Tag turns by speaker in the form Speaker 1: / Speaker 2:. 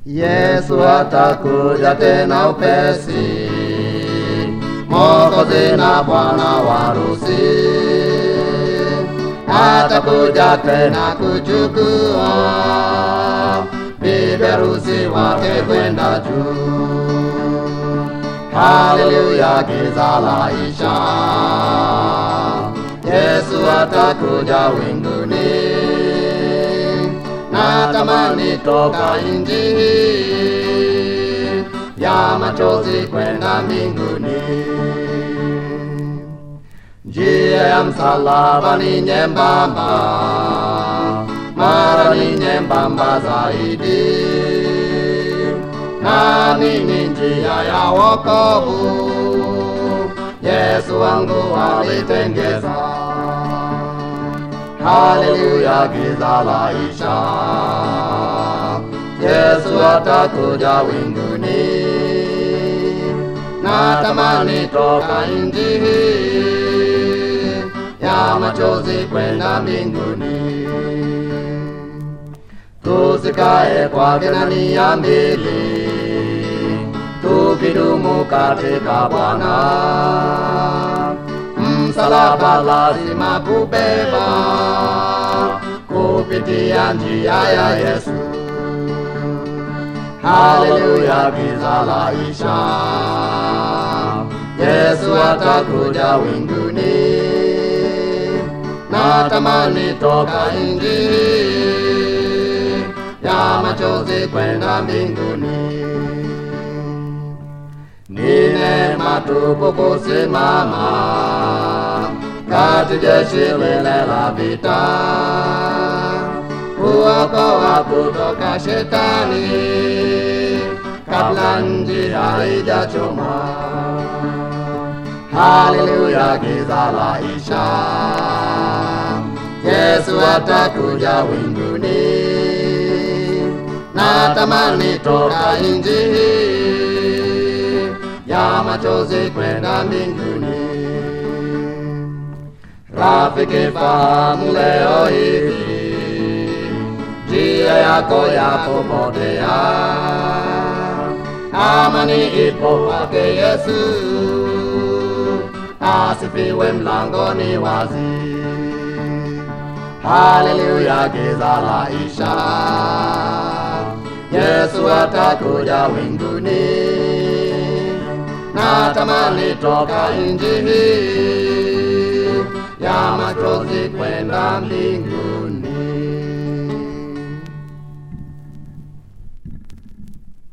Speaker 1: Yesu atakuja tena upesi, Mwokozi na Bwana wa harusi atakuja tena kuchukua bibi harusi wake kwenda juu. Haleluya, giza laisha, Yesu atakuja winguni. Natamani toka nchi hii ya machozi kwenda mbinguni. Njia ya msalaba ni nyembamba, mara ni nyembamba zaidi, nami ni njia ya wokovu. Yesu wangu alitengeza. Haleluya, giza laisha, Yesu atakuja winguni. Natamani toka nchi hii ya machozi kwenda mbinguni, tusikae kwa nia mbili, tukidumu katika Bwana. Msalaba lazima kubeba kupitia njia ya Yesu. Haleluya, giza laisha, Yesu atakuja winguni. Natamani toka nchi hii ya machozi kwenda mbinguni. Ni neema tupu kusimama kati jeshi lile la vita, kuokoa kutoka shetani kabla nchi haijachomwa. Haleluya, giza laisha, Yesu atakuja winguni. Natamani toka nchi hii ya machozi kwenda mbinguni. Rafiki, fahamu leo hivi njia yako yapopotea, amani ipo kwake Yesu, asifiwe, mlangoni wazi. Haleluya, giza laisha, Yesu atakuja winguni. Natamani toka nchi hii ya machozi kwenda mbinguni.